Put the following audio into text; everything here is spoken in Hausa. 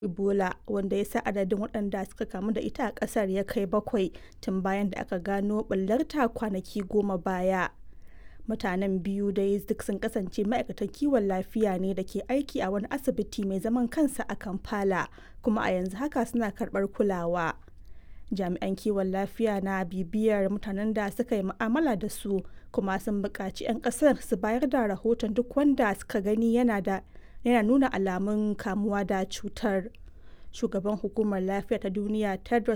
Ebola, wanda ya sa adadin waɗanda suka kamu da ita a ƙasar ya kai bakwai tun bayan da aka gano ɓullarta kwanaki goma baya. Mutanen biyu dai duk sun kasance ma'aikatan kiwon lafiya ne da ke aiki a wani asibiti mai zaman kansa a Kampala, kuma a yanzu haka suna karɓar kulawa. Jami'an kiwon lafiya na bibiyar mutanen da suka yi mu'amala da su, kuma sun buƙaci 'yan ƙasar su bayar da rahoton duk wanda suka gani yana da yana nuna alamun kamuwa da cutar. Shugaban Hukumar Lafiya ta Duniya Tedros